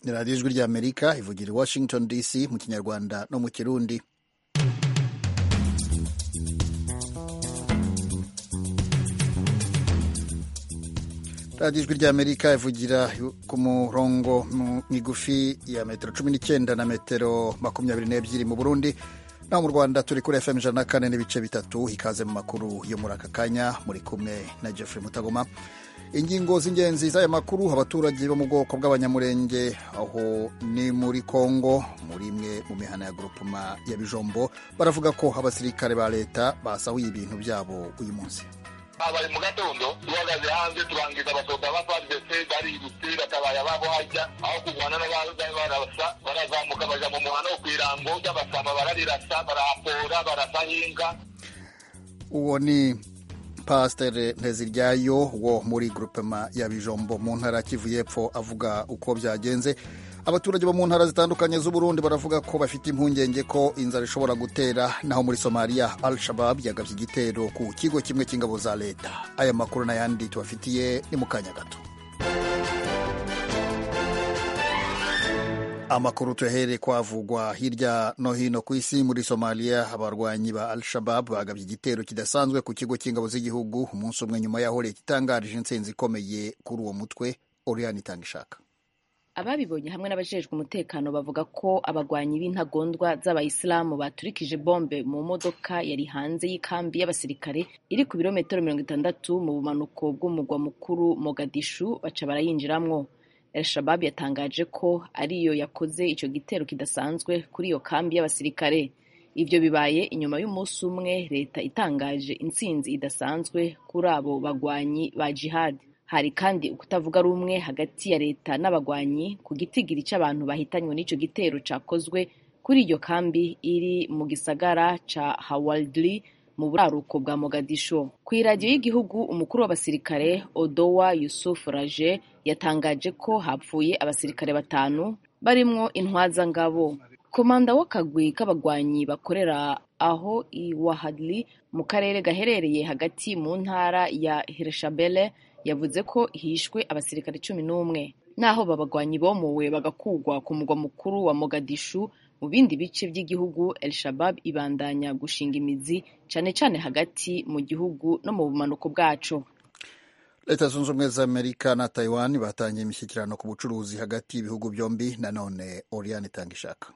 radiyo ijwi ry'amerika ivugira i washington dc mu kinyarwanda no mu kirundi radiyo ijwi ry'amerika ivugira ku murongo migufi ya metero cumi n'icyenda na metero makumyabiri n'ebyiri mu burundi naho mu rwanda turi kuri fm ijana na kane n'ibice bitatu ikaze mu makuru yo muri aka kanya muri kumwe na jeffrey mutagoma ingingo z'ingenzi z'aya makuru abaturage bo mu bwoko bw'abanyamurenge aho ni muri congo muri imwe mu mihana ya grupema ya bijombo baravuga ko abasirikare ba leta basahuye ibintu byabo uyu munsi bari mu gatondo duhagaze hanze turangiza abasoda ba fardc barirutse batabaye ababo hajya aho kurwana barasa barazamuka baja mu muhana wo kw'irango ry'abasama bararirasa barahapora barasahinga uwo ni pasiteri nteziryayo wo muri grupema ya bijombo mu ntara kivu y'epfo avuga uko byagenze abaturage bo mu ntara zitandukanye z'uburundi baravuga ko bafite impungenge ko inzara ishobora gutera naho muri somaliya al shabab yagabye igitero ku kigo kimwe cy'ingabo za leta aya makuru n'ayandi tubafitiye ni mu kanya gato amakuru tuyahere kwavugwa hirya no hino ku isi muri somaliya abarwanyi ba al shabab bagabye igitero kidasanzwe ku kigo cy'ingabo z'igihugu umunsi umwe nyuma yaho leta itangarije intsinzi ikomeye kuri uwo mutwe oriyani itanga ishaka ababibonye hamwe n'abajejwe umutekano bavuga ko abagwanyi b'intagondwa z'abayisilamu baturikije bombe mu modoka yari hanze y'ikambi y'abasirikare iri ku birometero mirongo itandatu mu bumanuko bw'umugwa mukuru mogadishu baca barayinjiramwo el shabab yatangaje ko ariyo yakoze icyo gitero kidasanzwe kuri iyo kambi y'abasirikare ibyo bibaye inyuma y'umunsi umwe leta itangaje intsinzi idasanzwe kuri abo bagwanyi ba jihad hari kandi ukutavuga rumwe hagati ya leta n'abagwanyi ku gitigiri cy'abantu bahitanywe n'icyo gitero cyakozwe kuri iyo kambi iri mu gisagara ca hawaldri mu buraruko bwa mogadisho ku iradiyo y'igihugu umukuru w'abasirikare odowa yusuf raje yatangaje ko hapfuye abasirikare batanu barimwo intwazangabo komanda w'akagwi k'abagwanyi bakorera aho i wahadli mu karere gaherereye hagati mu ntara ya hirshabele yavuze ko hishwe abasirikare cumi n'umwe naho babagwanyi bomowe bagakugwa ku mugwa mukuru wa mogadishu mu bindi bice by'igihugu el shabab ibandanya gushinga imizi cyane cyane hagati mu gihugu no mu bumanuko bwaco leta zunze ubumwe za amerika na taiwan batangiye imishyikirano ku bucuruzi hagati y'ibihugu byombi nanone oriyani itanga ishaka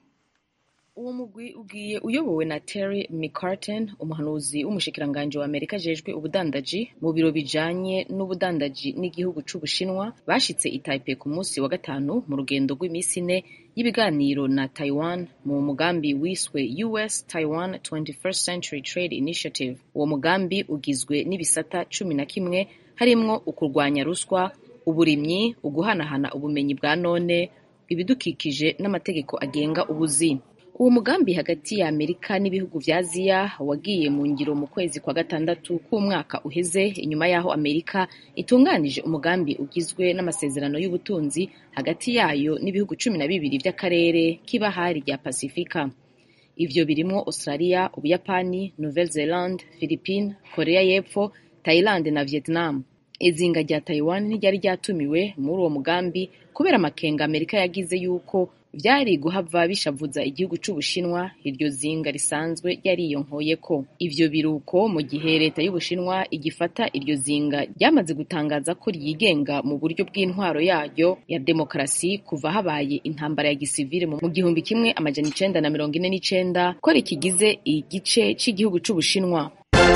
uwo mugwi ugiye uyobowe na Terry McCartan umuhanuzi w'umushikiranganji wa Amerika ajejwe ubudandaji mu biro bijanye n'ubudandaji n'igihugu c'Ubushinwa bashitse i Taipei ku munsi wa gatanu mu rugendo rw'iminsi ine y'ibiganiro na Taiwan mu mugambi wiswe US Taiwan 21st Century Trade Initiative uwo mugambi ugizwe n'ibisata cumi na kimwe harimwo ukurwanya ruswa uburimyi uguhanahana ubumenyi bwa none ibidukikije n'amategeko agenga ubuzi uwo mugambi hagati ya amerika n'ibihugu vya aziya wagiye mu ngiro mu kwezi kwa gatandatu k'umwaka uheze inyuma y'aho amerika itunganije umugambi ugizwe n'amasezerano y'ubutunzi hagati yayo n'ibihugu cumi na bibiri vy'akarere k'ibahari rya pasifika ivyo birimwo australia ubuyapani nouvelle zelande philippine korea y'epfo thailand na vietnam izinga rya taiwan ntiryari ryatumiwe muri uwo mugambi kubera amakenga amerika yagize yuko vyari guhava bishavuza igihugu c'ubushinwa iryo zinga risanzwe ryariyonkoyeko ivyo biruko mu gihe leta y'ubushinwa igifata iryo zinga ryamaze gutangaza ko ryigenga mu buryo bw'intwaro yaryo ya demokarasi kuva habaye intambara ya gisivile mu gihumbi kimwe amajana icenda na mirongo ine n'icenda ko rikigize igice c'igihugu c'ubushinwa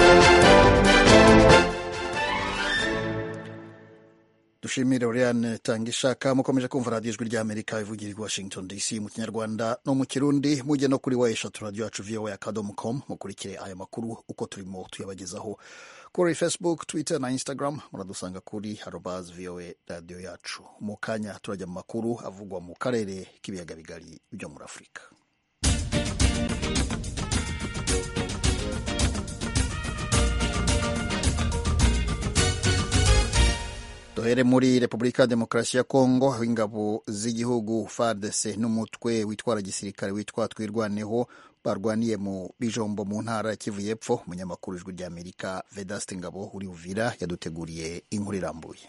dushimire Oriane tanga ishaka mukomeje kumva radiyo ijwi ry'amerika ivugira i washington dc mu kinyarwanda no mu kirundi mujye no kuri wa eshatu radiyo yacu voa akadomo com mukurikire aya makuru uko turimo tuyabagezaho kuri facebook twitter na instagram muradusanga kuri harobaz voa radiyo yacu mu kanya turajya mu makuru avugwa mu karere k'ibiyaga bigari byo muri afurika duhere muri repubulika ya demokarasi ya kongo aho ingabo z'igihugu fardc n'umutwe witwara gisirikare witwa twirwaneho barwaniye mu bijombo mu ntara ya kivu y'epfo umunyamakuru ijwi ry'amerika vedaste ngabo uri uvira yaduteguriye inkuru irambuye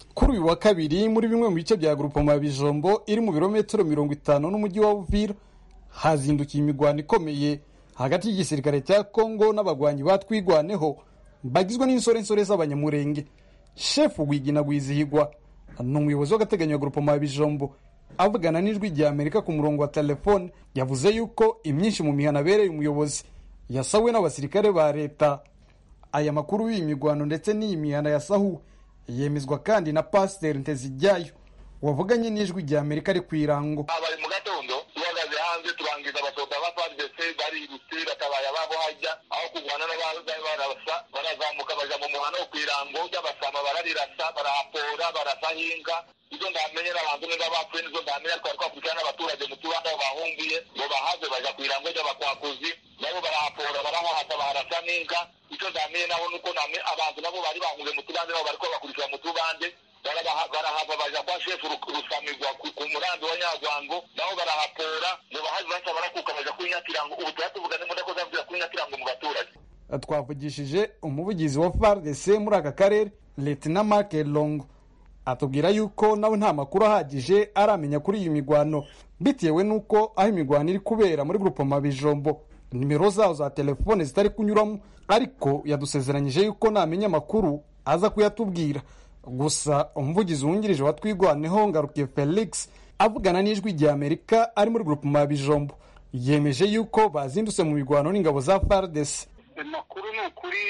kuri uyu wa kabiri muri bimwe mu bice bya grupoma bijombo iri mu birometero mirongo itanu n'umujyi wa uvira hazindukiye imigwano ikomeye hagati y'igisirikare cya kongo n'abagwanyi batwigwaneho bagizwe n'insorensore z'abanyamurenge shefu wigina gwizihigwa ni umuyobozi w'agateganyo wa grupoma bijombo avugana n'ijwi rya amerika ku murongo wa telefone yavuze yuko imyinshi mu mihana abereye umuyobozi yasawe n'abasirikare ba leta aya makuru y'iyi migwano ndetse n'iyi mihana yasahuwe yemezwa kandi na pasiteri ntezijyayo wavuganye n'ijwi rya amerika ari ku irango bari mu gatondo duhagaze hanze turangiza abasoda ba fardc barirutse batabaye ababo hajya aho kurwana n'abaza barasa barazamuka baja mu muhanda wo ku irango ry'abasama bararirasa barahapora barasahinga izo ndamenye n'abantu niba bapfuye nizo ndamenye twari twakurikirana n'abaturage mu tubanda aho bahungiye ngo bahave baja ku irango ry'abakwakuzi nabo barahapora barahahata baharasa n'inka icyo ndamenye naho nuko abantu nabo bari bahungiye mu tubande nabo bariko bakurikira mu tubande barahava baja kwa shefu rusamirwa ku murambi wa nyagwango nabo barahapora ngo bahazi basa barakuka baja kwinyakirango ubu tuba tuvugane mu ndako zavugira kwinyakirango mu baturage twavugishije umuvugizi wa fardc muri aka karere letina mark longo atubwira yuko nawe nta makuru ahagije aramenya kuri iyi migwano bitewe n'uko aho imigwano iri kubera muri grupoma bijombo nimero zaho za telefone zitari kunyuramo ariko yadusezeranyije yuko namenya amakuru aza kuyatubwira gusa umuvugizi wungirije wa twigwaneho ngarukiye felix avugana n'ijwi rya amerika ari muri grupoma bijombo yemeje yuko bazindutse mu migwano n'ingabo za fardc amakuru ni ukuri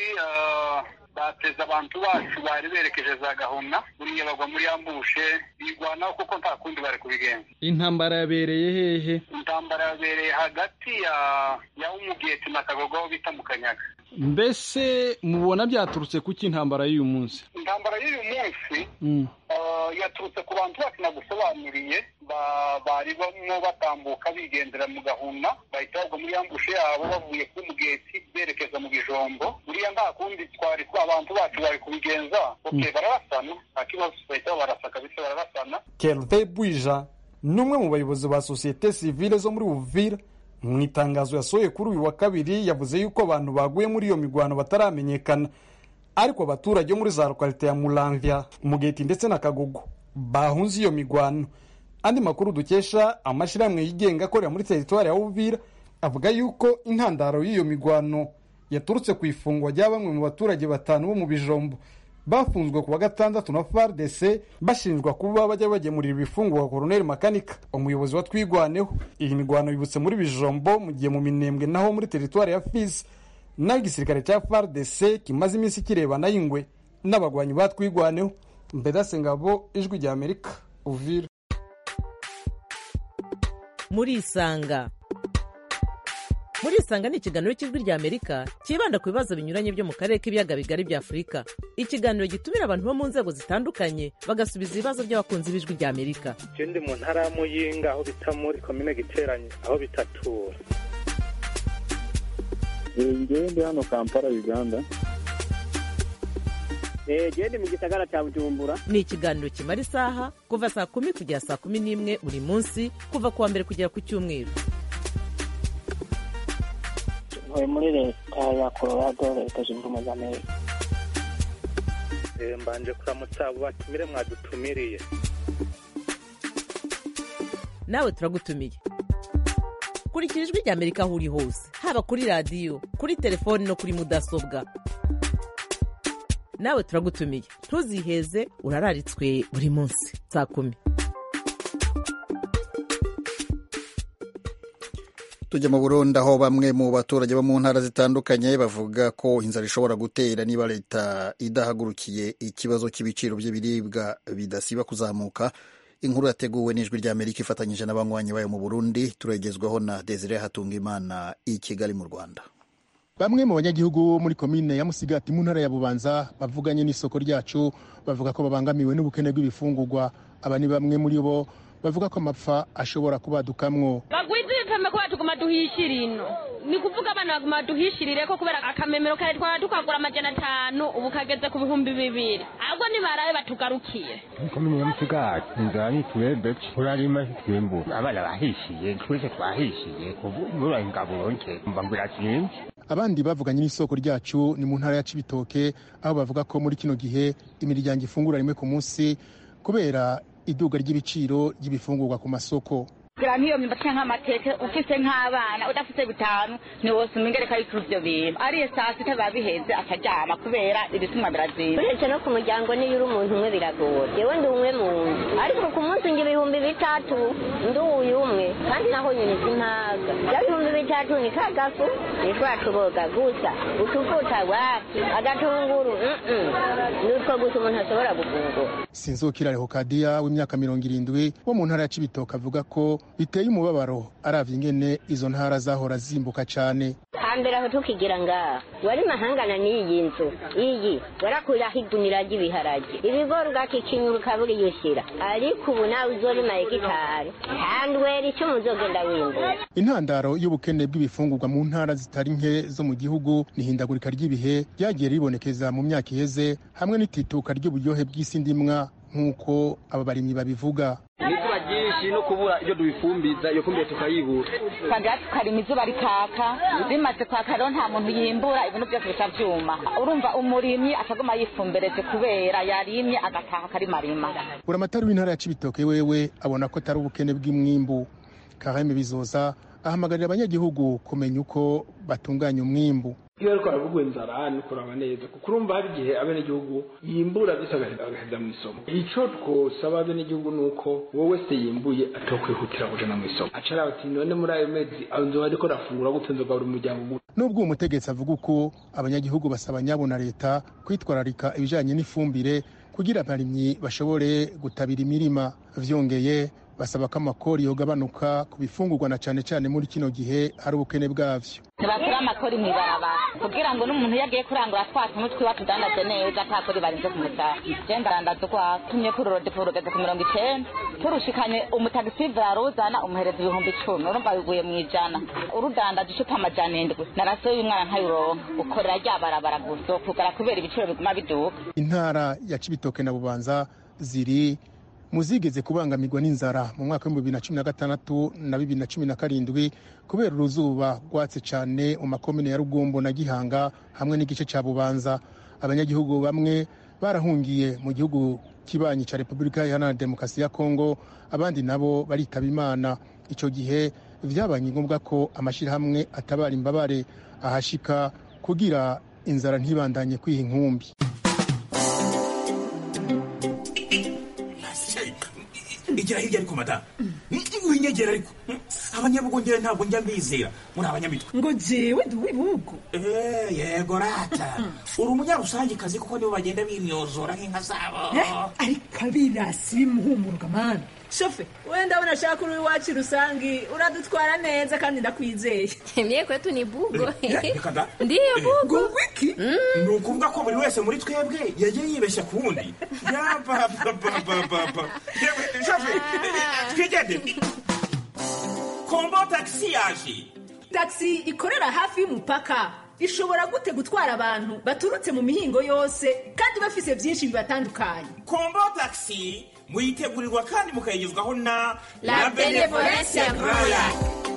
bateze abantu bacu bari berekeje za gahunda buriya bagwa muri ambushe bigwanaho kuko nta kundi bari kubigenza intambara yabereye hehe intambara yabereye hagati ya ya umugeti na kagogo aho bita mu kanyaga mbese mubona byaturutse kuki intambara y'uyu munsi intambara y'uyu munsi yaturutse ku bantu bacu nagusobanuriye bari bamwe batambuka bigendera mu gahunda bahita bagwa muri ambushe yabo bavuye ku mugeti berekeza mu bijombo buriya nta kundi twari abantu bacu bari kubigenza ok bararasana nta kibazo bahita barasa kabisa bararasana kelve bwija ni umwe mu bayobozi ba sosiyete sivile zo muri uvira mu itangazo yasohoye kuri uyu wa kabiri yavuze yuko abantu baguye muri iyo migwano bataramenyekana ariko abaturage bo muri za lokalite ya muramvya umugeti ndetse na kagogo bahunze iyo migwano andi makuru dukesha amashyirahamwe yigenga akorera muri teritwari ya uvira avuga yuko intandaro y'iyo migwano yaturutse ku ifungwa rya bamwe mu baturage batanu bo mu bijombo bafunzwe ku wa gatandatu na fardc bashinjwa kuba bajya bagemurira ibifungwa koroneli makanika umuyobozi wa twigwaneho iyi migwano yibutse muri bijombo mu gihe mu minembwe naho muri teritwari ya fizi naho igisirikare cya fardc kimaze iminsi kirebana y'ingwe n'abagwanyi batwigwaneho mbedase ngabo ijwi rya amerika uvira muri isanga muri isanga ni ikiganiro cy'ijwi rya amerika cyibanda ku bibazo binyuranye byo mu karere k'ibiyaga bigari bya afurika ikiganiro gitumira abantu bo mu nzego zitandukanye bagasubiza ibibazo by'abakunzi b'ijwi rya amerika je ndi mu ntara ya muyinga aho bita muri komine giteranye aho bitatura ngewe ndi hano kampala uganda genda mu gisagara cya bujumbura ni ikiganiro kimara isaha kuva saa kumi kugera saa kumi n'imwe buri munsi kuva ku wa mbere kugera ku cyumweru ntuye muri leta ya colorado leta zunze ubumwe za amerika mbanje kuramutsa abo batumire mwadutumiriye nawe turagutumiye kurikira ijwi rya amerika aho uri hose haba kuri radiyo kuri telefoni no kuri mudasobwa nawe turagutumiye ntuziheze urararitswe buri munsi saa kumi tujya mu burundi aho bamwe mu baturage bo mu ntara zitandukanye bavuga ko inzara ishobora gutera niba leta idahagurukiye ikibazo cy'ibiciro by'ibiribwa bidasiba kuzamuka inkuru yateguwe n'ijwi rya amerika ifatanyije n'abanywanyi bayo mu burundi turagezwaho na desire hatungimana i kigali mu rwanda bamwe mu banyagihugu bo muri komine ya musigati mu ntara ya bubanza bavuganye n'isoko ryacu bavuga ko babangamiwe n'ubukene bw'ibifungurwa aba ni bamwe muri bo bavuga ko amapfa ashobora kubadukamwo bagwiza ibipeme kubera tuguma duhishira ino ni kuvuga abana baguma duhishirire ko kubera akamemero kare twaba tukagura amajana atanu ubu kageze ku bihumbi bibiri ahubwo nibarabe batugarukiye komine ya musigati inzara nitwebwe urarima twimbu abana bahishiye twese twahishiye ubu mura ingabo ronke mba ngo irazinze abandi bavuganye n'isoko ryacu ni mu ntara ya cibitoke aho bavuga ko muri kino gihe imiryango ifungura rimwe ku munsi kubera iduga ry'ibiciro ry'ibifungurwa ku masoko kugira nk'iyo myumbati cyangwa amateke ufise nk'abana udafite bitanu ntiwosuma ingereka y'uko ivyo bintu ariye saa sita biba biheze akaryama kubera ibisumwa birazimba uretse no ku muryango niyo uri umuntu umwe biragora yewe ndi umwe mu nzu ariko ku munsi ngira ibihumbi bitatu ndi uyu umwe kandi naho nyine simpaga bya bihumbi bitatu ni kagafu nitwa tuboga gusa utuvuta waki agatunguru nutwo gusa umuntu ashobora gufungura sinzukira rehokadiya w'imyaka mirongo irindwi wo mu ntara ya cibitoke avuga ko biteye umubabaro aravye ingene izo ntara zahora zimbuka cane hambere aho tukigira ngaha wari mahangana n'iyi nzu iyi warakuraho igunira ry'ibiharage ibigori ugakikinyura ukabura iyo ushyira ariko ubu nawe uzorima hegitari kandi wera icyo muzogenda wimbura intandaro y'ubukene bw'ibifungurwa mu ntara zitari nke zo mu gihugu ni ihindagurika ry'ibihe ryagiye ribonekeza mu myaka iheze hamwe n'itituka ry'uburyohe bw'isi ndimwa nk'uko aba barimyi babivuga izuba ryinshi no kubura ibyo dubifumbiza iyo fumbire tukayibura twagira tukarima izuba rikaka bimaze kwaka rero nta muntu yimbura ibintu byose bica vyuma urumva umurimyi akaguma yifumbereje kubera yarimye agataha akarimarima buramatari w'intara ya cibitoke wewe abona ko atari ubukene bw'imwimbu kaheme bizoza ahamagarira abanyagihugu kumenya uko batunganya umwimbu iyo ariko aravuga inzara ni kuraba neza kuko urumva hari igihe abenegihugu yimbura ndetse agaheza mu isoko ico twosaba abenegihugu ni uko wowe wese yimbuye atokwihutira kujana mu isoko aca araba ati none muri ayo mezi nzoba ariko rafungura gute nzogaburira umuryango gute nubwo uwo mutegetsi avuga uko abanyagihugu basaba nyabo na leta kwitwararika ibijanye n'ifumbire kugira abarimyi bashobore gutabira imirima vyongeye basaba ko amakori yogabanuka ku bifungurwa na cane cane muri kino gihe hari ubukene bwavyo ntibakura amakori mw'ibarabara kugira ngo n'umuntu iyo agiye kurangura twa tuntu twiwe tudandaze neza nta kori barinze kumutaha je ndarandaza ukwa tumye kuri rodepo rugeze ku mirongo icenda turushikanye umutagisi varuzana umuhereza ibihumbi icumi urumva biguye mw'ijana urudandaza icupa amajana indwi narasiyo y'umwana ntayuronka ukorera rya barabara gusa kugara kubera ibiciro biguma biduka intara ya cibitoke na bubanza ziri muzigeze kubangamirwa n'inzara mu mwaka w'ibihumbi bibiri na cumi na gatandatu na bibiri na cumi na karindwi kubera uruzuba rwatse cyane mu makomine ya rugombo na gihanga hamwe n'igice cya bubanza abanyagihugu bamwe barahungiye mu gihugu kibanyi cya repubulika iharanira demokarasi ya kongo abandi nabo baritaba imana icyo gihe byabaye ngombwa ko amashyirahamwe atabara imbabare ahashika kugira inzara ntibandanye kwiha inkumbi igira hirya ariko madamu winyegera ariko abanyabugongera ntabwo njya mbizera muri abanyamitwe ngo jewe ndi uw'ibihugu yego rata uri umunyarusangikazi kuko nibo bagenda bimyozora nk'inka zabo ariko abirasi bimuhumuruka mani shofe wenda ndabona ashaka uri iwacu rusangi uradutwara neza kandi ndakwizeye mye kwetu ni bugo reka ndiyo bugo wiki ni ukuvuga ko buri wese muri twebwe yagiye yibeshya ku wundi yabababababa shofe twigende kombo tagisi yaje tagisi ikorera hafi y'umupaka ishobora gute gutwara abantu baturutse mu mihingo yose kandi bafise byinshi bibatandukanye kombo tagisi muyitegurirwa kandi mukayigezwaho na La Benevolencia Royal.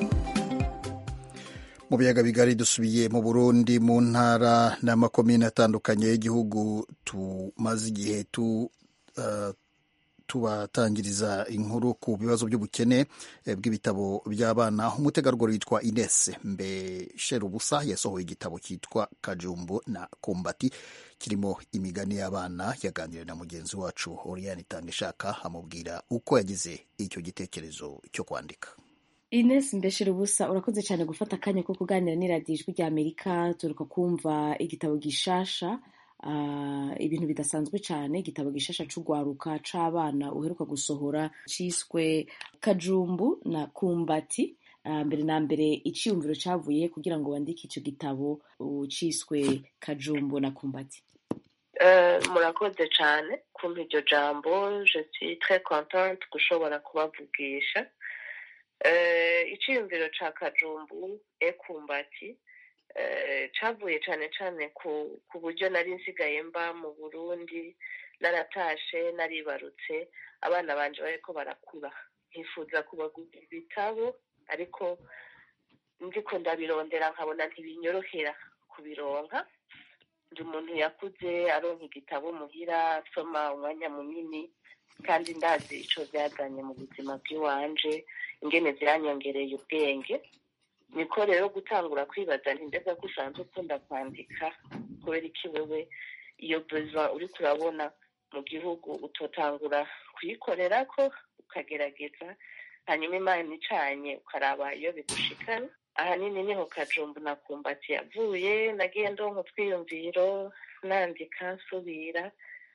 mu biyaga bigari dusubiye mu burundi mu ntara n'amakomine atandukanye y'igihugu tumaze igihe tu uh, tubatangiriza inkuru ku bibazo by'ubukene bw'ibitabo by'abana umutegarugori witwa Ines Mbesherubusa yasohoye igitabo cyitwa Kajumbu na Kumbati kirimo imigani y'abana yaganiriye na mugenzi wacu Oriane Itangishaka amubwira uko yagize icyo gitekerezo cyo kwandika Ines Mbesherubusa urakoze cyane gufata akanya ko kuganira n'iradiyo ijwi ry'Amerika turuka kumva igitabo gishasha ibintu bidasanzwe cyane igitabo gishasha c'ugwaruka c'abana uheruka gusohora ciswe kajumbu na kumbati mbere na mbere iciyumviro cavuye kugira ngo wandike ico gitabo ciswe kajumbu na kumbati murakoze cyane kumva iryo jambo je suis très contente gushobora kubavugisha iciyumviro ca kajumbu e kumbati cavuye cyane cyane ku buryo nari nsigaye mba mu burundi naratashe naribarutse abana banje bariko barakura nkifuza kubagurira ibitabo ariko ndiko ndabirondera nkabona ntibinyorohera kubironka ndi umuntu yakuze aronka igitabo muhira asoma umwanya munini kandi ndazi ico vyazanye mu buzima bw'iwanje ingene vyanyongereye ubwenge niko rero gutangura kwibaza nti mbega ko usanzwe ukunda kwandika kubera iki wewe iyo besoin uriko urabona mu gihugu utotangura kuyikorerako ukagerageza hanyuma imana icanye ukaraba iyo bigushikana ahanini niho kajumbu na kumbati yavuye nagiye ndonka utwiyumviro nandika nsubira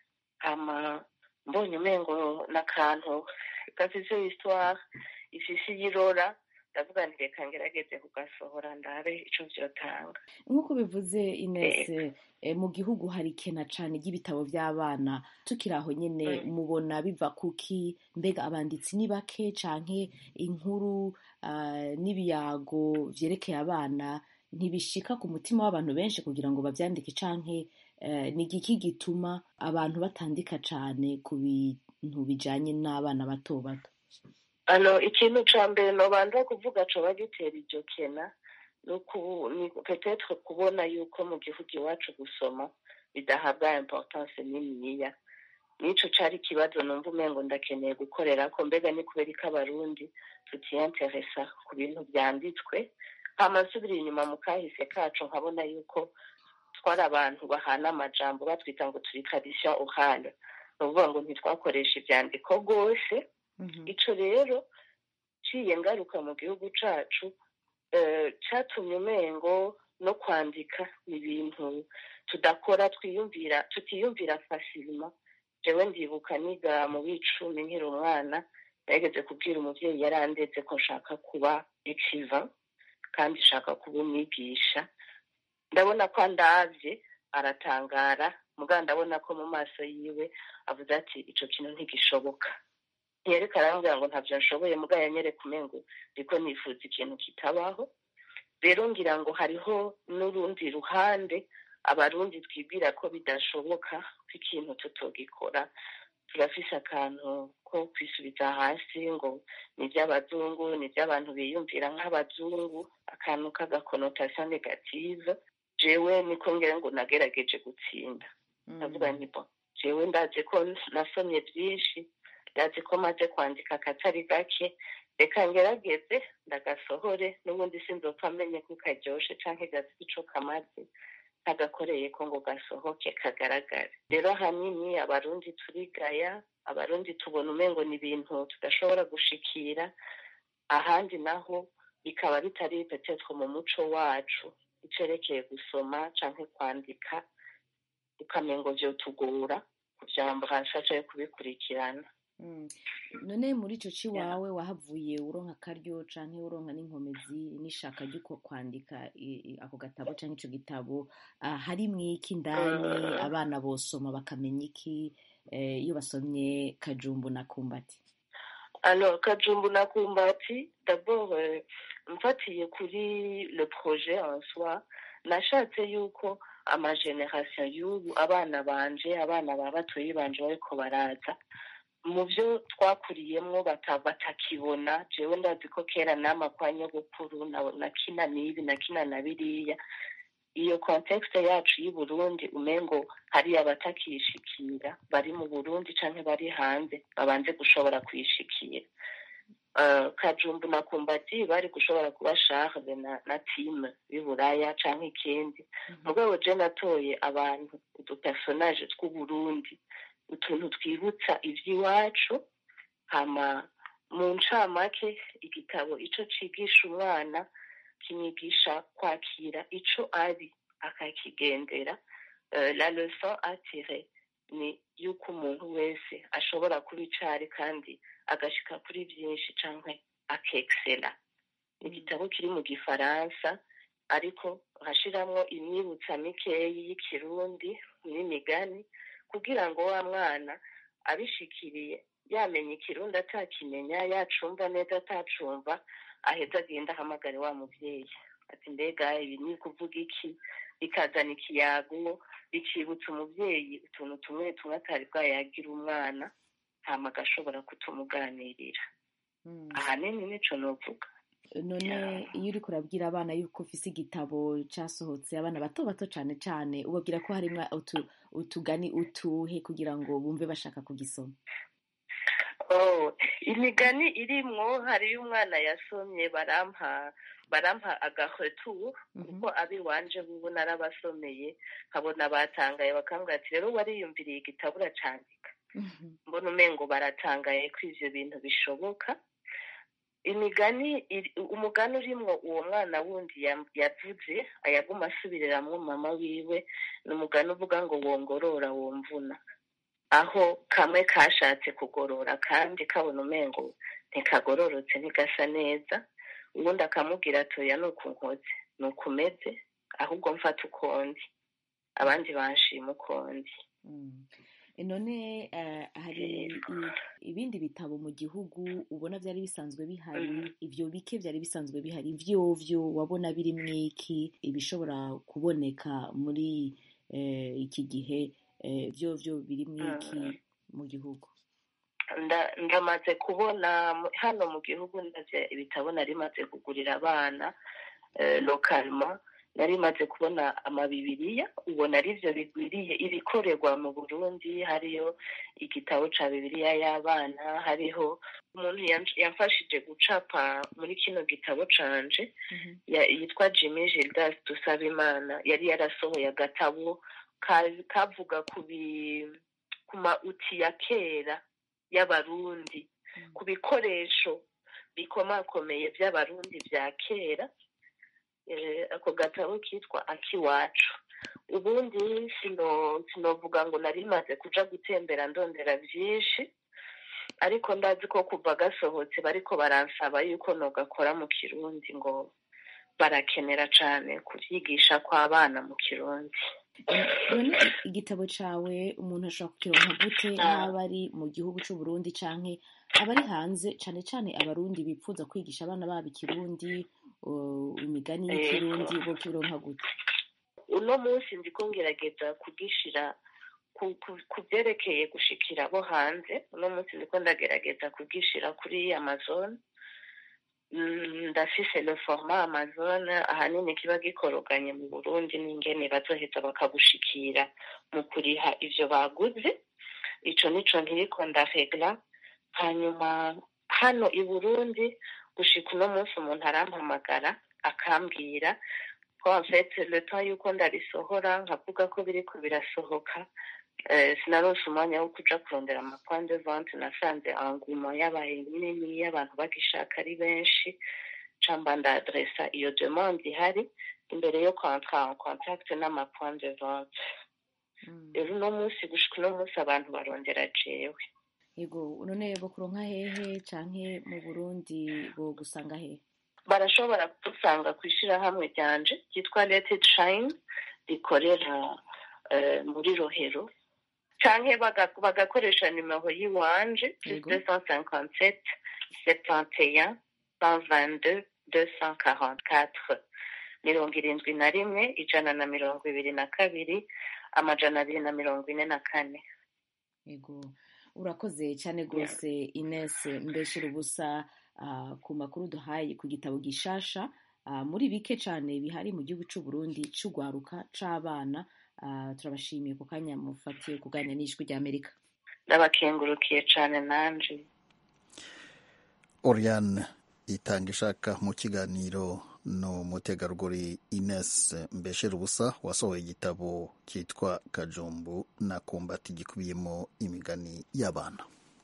hama mbonye umengo n'akantu gafise histoire ifise iyirora ndavuga nti reka ngerageze kugasohora ndabe ico vyotanga nk'uko bivuze Ines eh, mu gihugu hari kena cane ry'ibitabo vy'abana tukiri aho nyene mubona biva kuki mbega abanditsi ni bake canke inkuru ah, n'ibiyago vyerekeye abana ntibishika ku mutima w'abantu benshi kugira ngo bavyandike canke eh, ni igiki gituma abantu batandika cane ku bintu bijanye n'abana bato bato ano ikintu ca mbere nobanza kuvuga coba gitera iryo kena ni uku- ni petetre kubona yuko mu gihugu iwacu gusoma bidahabwa importance niniya nico cari ikibazo numva umengo ndakeneye gukorera ko mbega ni kubera ko abarundi tutiyanteresa ku bintu vyanditswe hama nsubira inyuma mu kahise kacu nkabona yuko twari abantu bahana amajambo batwita ngo turi tradition orale ni ukuvuga ngo ntitwakoresha ivyandiko rwose ico rero ciye ngaruka mu gihugu cacu eh, catumye umengo no kwandika ni ibintu tudakora twiyumvira tutiyumvira fasilima jewe ndibuka niga mu bicumi nkiri umwana nageze kubwira umuvyeyi yarandetse ko nshaka kuba ecrivain kandi nshaka kuba umwigisha ndabona ko andavye aratangara mugabo ndabona ko mu maso yiwe avuze ati ico kintu ntigishoboka ntiyareka arambwira ngo ntavyo nshoboye mugabo yanyereka umengo ndiko nifuza ikintu kitabaho rero ngira ngo hariho n'urundi ruhande abarundi twibwira ko bidashoboka ko ikintu tutogikora turafise akantu ko kwisubiza hasi ngo ni ivy'abazungu ni ivy'abantu biyumvira nk'abazungu akantu k'agakonotasiyo negative jewe niko ngira ngo nagerageje gutsinda ndavuga nti bo jewe ndazi ko nasomye vyinshi ndazi ko maze kwandika akatari gake reka ngerageze ndagasohore n'ubundi sinzopfa amenye ko karyoshe canke gafite ico kamaze kagakoreye ko ngo gasohoke kagaragare rero ahanini abarundi turigaya abarundi tubona umengo ni ibintu tudashobora gushikira ahandi naho bikaba bitari petetre mu muco wacu icerekeye gusoma canke kwandika ukamengo vyotugora kuvyambrasha canke kubikurikirana none muri ico ciwawe wahavuye uronka akaryo canke uronka n'inkomezi n'ishaka ry'uko kwandika i- i- ako gatabo canke ico gitabo ah, harimwo iki indani abana bosoma bakamenya iki eh, iyo basomye kajumbu na kumbati Alors, Kajumbu na Kumbati, d'abord, euh, mfatiye kuri le projet en soi, nashatse yuko amageneration y'ubu abana banje abana ba batoyi banje bariko baraza mu byo twakuriyemwo bata- batakibona jewe ndazi ko kera nama kwa nyogokuru na- nakina n'ibi nakina na biriya iyo context yacu y'i Burundi umengo hari abatakishikira bari mu Burundi canke bari hanze babanze gushobora kuyishikira uh, Kajumbu na Kumbati bari gushobora kuba Charles na, na team y'Iburaya canke ikindi mugabo je natoye abantu udupersonage tw'Uburundi utuntu twibutsa ivy'iwacu hama mu ncamake igitabo ico cigisha umwana kimwigisha kwakira ico ari akakigendera uh, la leçon à tirer ni yuko umuntu wese ashobora kuba icari kandi agashika kuri vyinshi canke akexela igitabo kiri mu gifaransa ariko hashiramwo imyibutsa mikeyi y'ikirundi n'imigani kugira ngo wa mwana abishikiriye yamenya ikirundi atakimenya yacumva neza atacumva aheza agenda ahamagare wa muvyeyi ati mbega ibi ni kuvuga iki bikazana ikiyago bikibutsa umuvyeyi utuntu tumwe tumwe atari bwayagira umwana hama agashobora kutumuganirira ahanini nico novuga none iyo uri kurabwira abana yuko ufise igitabo cyasohotse abana bato bato cyane cyane ubabwira ko harimo utu- utugani utuhe kugira ngo bumve bashaka kugisoma Oh, imigani irimwo hariyo umwana yasomye barampa barampa agahetu kuko abiwanje bubu narabasomeye nkabona batangaye bakambwira ati rero wariyumviriye igitabo uracandika mbona umengo baratangaye ko ivyo bintu bishoboka imigani iri- umugani urimwo uwo mwana wundi yam- yavuze ayaguma asubiriramwo mama wiwe ni umugani uvuga ngo wongorora womvuna aho kamwe kashatse kugorora kandi kabona umengo ntikagororotse ntigasa neza ubundi akamubwira atoya ni uku nkoze ni uku umeze ahubwo mfata ukundi abandi banshima ukundi none eh, hari i- ibindi bitabo mu gihugu ubona byari bisanzwe bihari ibyo bike byari bisanzwe bihari ivyovyo wabona birimwo iki ibishobora kuboneka muri eh, iki gihe eh, vyovyo birimwo iki mu gihugu Nda- ndamaze kubona mu- hano mu gihugu ndavye ibitabo nari maze kugurira abana eh, localement nari maze kubona amabibiriya ubona ari byo bigwiriye ibikorerwa mu burundi hariyo igitabo ca bibiriya y'abana hariho umuntu yan- yamfashije gucapa muri kino gitabo canje ya- yitwa jimmy gildas dusabimana yari yarasohoye agatabo ka- kavuga ku bi- ku mauti ya kera y'abarundi ku bikoresho bikomakomeye by'abarundi bya kera Eh, ako gatabo kitwa akiwacu ubundi sino sinovuga ngo nari maze kuja gutembera ndondera byinshi ariko ndazi ko kuva gasohotse bariko baransaba yuko nogakora mu kirundi ngo barakenera cane kuvyigisha kw'abana mu kirundi none igitabo cawe umuntu ashobora kukironka gute haba ari mu gihugu c'u Burundi canke abari hanze cane cane abarundi bipfuza kwigisha abana babo ikirundi uh, imigani y'ikirundi bo kironka gute uno munsi ndiko ngerageza kugishira ku- ku- ku byerekeye gushikira abo hanze uno munsi ndiko ndagerageza kugishira kuri amazon Mm, ndafise le format amazon ahanini kiba gikoroganye mu burundi n'ingene bazoheza bakagushikira mu kuriha ivyo baguze ico nico nkiriko ndaregla hanyuma hano i burundi gushika uno munsi umuntu arampamagara akambwira ko en fait le temps yuko ndarisohora nkavuga ko biriko birasohoka eh, sinaronse umwanya wo kuja kurondera amapoint de vente nasanze engouement yabaye nini y'abantu bagishaka ari benshi camba ndadresa iyo demande ihari imbere yo kwantra en contact n'amapoint de vente rero uno munsi gushika uno munsi abantu barondera jewe yego none bo kuronka hehe canke mu Burundi bo gusanga hehe barashobora kudusanga ku ishyirahamwe ryanje ryitwa Let Shine rikorera eh, muri rohero canke baga- bagakoresha nimero y'iwanje plus deux cent cinquante sept septante et un cent vingt deux deux cent quarante quatre mirongo irindwi na rimwe ijana na mirongo ibiri na kabiri amajana abiri na mirongo ine na kane yego urakoze cyane rwose Ines mbeshera ubusa ah, ku makuru duhaye ku gitabo gishasha ah, muri bike cyane bihari mu gihugu c'u Burundi c'ugwaruka c'abana Ah, turabashimiye ku kanya mufatiye kuganira n'ijwi ry'Amerika ndabakengurukiye cane nanje Oriane itanga ishaka mu kiganiro n'umutegarugori Ines Mbeshera ubusa wasohoye igitabo cyitwa Kajumbu na Kumbati gikubiyemo imigani y'abana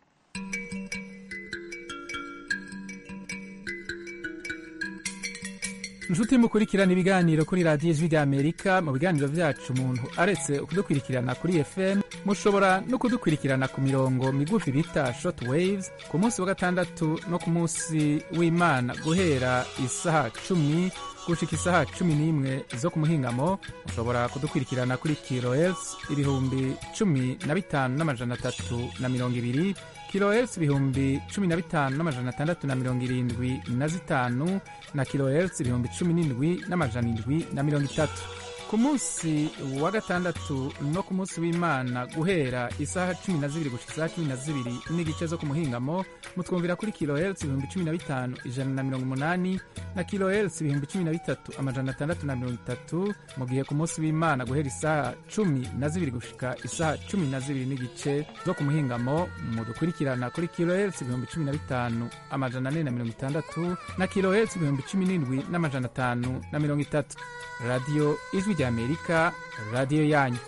inshuti mukurikirana ibiganiro kuri radiyo ijwi ry'amerika mu biganiro byacu umuntu aretse kudukurikirana kuri fm mushobora no kudukurikirana ku mirongo migufi bita short waves ku munsi wa gatandatu no ku munsi w'imana guhera isaha cumi gushika isaha cumi n'imwe zo ku muhingamo mushobora kudukurikirana kuri kilohertz ibihumbi cumi na bitanu n'amajana atatu na mirongo ibiri kilohertz ibihumbi cumi na bitanu n'amajana atandatu na mirongo irindwi na zitanu na kilohertz ibihumbi cumi n'indwi n'amajana indwi na mirongo itatu ku munsi wa gatandatu no ku munsi w'imana guhera isaha cumi na zibiri gushika isaha cumi na zibiri n'igice zo ku muhingamo mutwumvira kuri kilohertz ibihumbi cumi na bitanu ijana na mirongo umunani na kilohertz ibihumbi cumi na bitatu amajana atandatu na mirongo itatu mu gihe ku munsi w'imana guhera isaha cumi na zibiri gushika isaha cumi na zibiri n'igice zo ku muhingamo mudukurikirana kuri kilohertz ibihumbi cumi na bitanu amajana ane na mirongo itandatu na kilohertz ibihumbi cumi n'indwi n'amajana atanu na mirongo itatu radiyo ijwi ry'amerika radiyo yanyu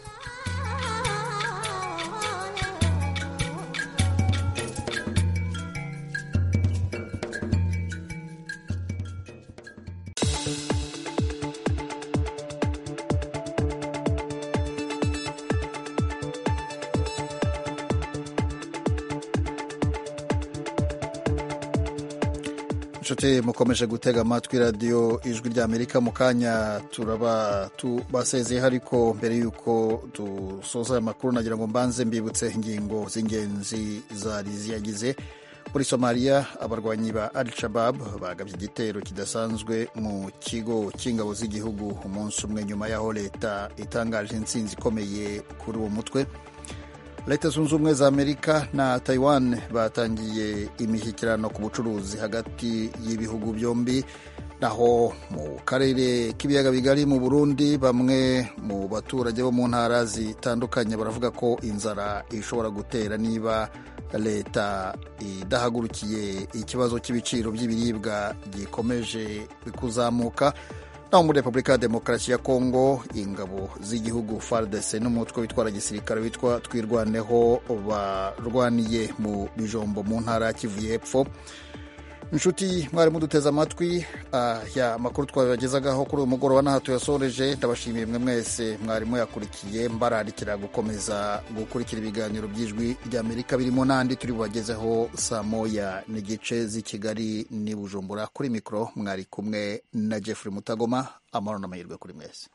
inshuti mukomeje gutega amatwi radiyo ijwi ry'amerika mu kanya turaba tubasezeyeho ariko mbere y'uko dusoza aya makuru nagira ngo mbanze mbibutse ingingo z'ingenzi zari ziyagize muri somaliya abarwanyi ba al shabab bagabye igitero kidasanzwe mu kigo cy'ingabo z'igihugu umunsi umwe nyuma y'aho leta itangaje intsinzi ikomeye kuri uwo mutwe leta zunze ubumwe za amerika na taiwan batangiye imishyikirano ku bucuruzi hagati y'ibihugu byombi naho mu karere k'ibiyaga bigari mu burundi bamwe mu baturage bo mu ntara zitandukanye baravuga ko inzara ishobora gutera niba leta idahagurukiye ikibazo cy'ibiciro by'ibiribwa gikomeje kuzamuka naho muri repubulika ya demokarasi ya kongo ingabo z'igihugu fardc n'umutwe witwara gisirikare witwa twirwaneho barwaniye mu bijombo mu ntara ya kivu y'epfo inshuti mwari muduteze amatwi ya makuru twabibagezagaho kuri uyu mugoroba n'aha tuyasoreje ndabashimiye mwe mwese mwari muyakurikiye mbararikira gukomeza gukurikira ibiganiro by'ijwi ry'amerika birimo n'andi turi bubagezeho saa moya n'igice z'i kigali n'i bujumbura kuri mikoro mwari kumwe na jeffrey mutagoma amahoro n'amahirwe kuri mwese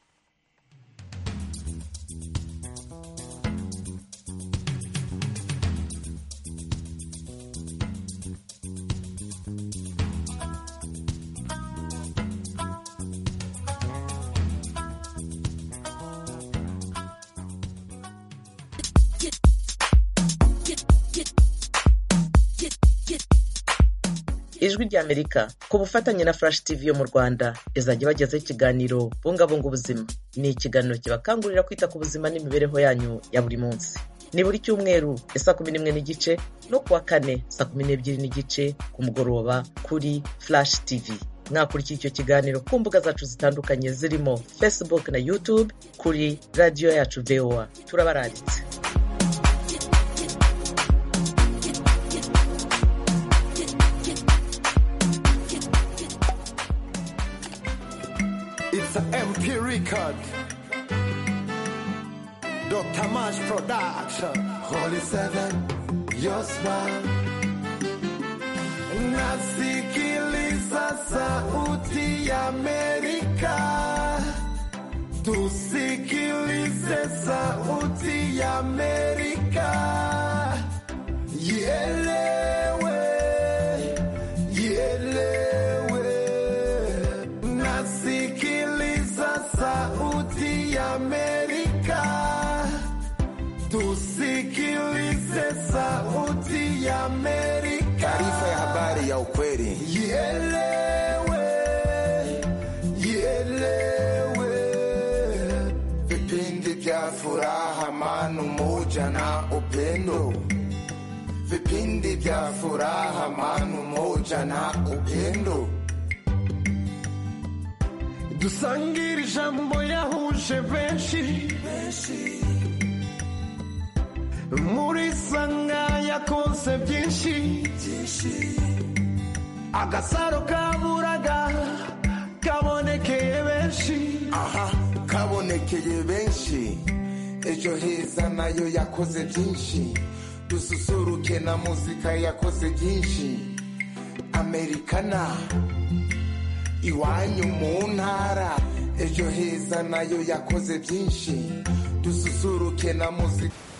ijwi ry'amerika ku bufatanye na flash tv yo mu rwanda izajya ibagezaho ikiganiro bungabunga ubuzima ni ikiganiro kibakangurira kwita ku buzima n'imibereho yanyu ya buri munsi ni buri cyumweru ya saa kumi n'imwe n'igice no kuwa kane saa kumi n'ebyiri n'igice ku mugoroba kuri flash tv mwakurikira icyo kiganiro ku mbuga zacu zitandukanye zirimo facebook na youtube kuri radiyo yacu voa turabaranditse It's an MP record. Dr. Mash Production. Holy Seven, your smile. Nasikiliza sauti ya Amerika. Tusikilize sauti ya Amerika. Ielewe, ielewe. Nasikiliza sauti ya Amerika. Tusikilize sauti ya Amerika. Taarifa ya habari ya ukweli. Ielewe, ielewe. Vipindi vya furaha, amani, umoja na upendo. Vipindi vya furaha, amani, umoja na upendo. dusangire ijambo yahuje benshi muri sanga yakoze byinshi agasaro kaburaga kabonekeye benshi aha kabonekeye benshi ejo heza nayo yakoze byinshi dususuruke na muzika yakoze byinshi amerikana iwanyu mu ntara ejo heza nayo yakoze byinshi dususuruke na muzika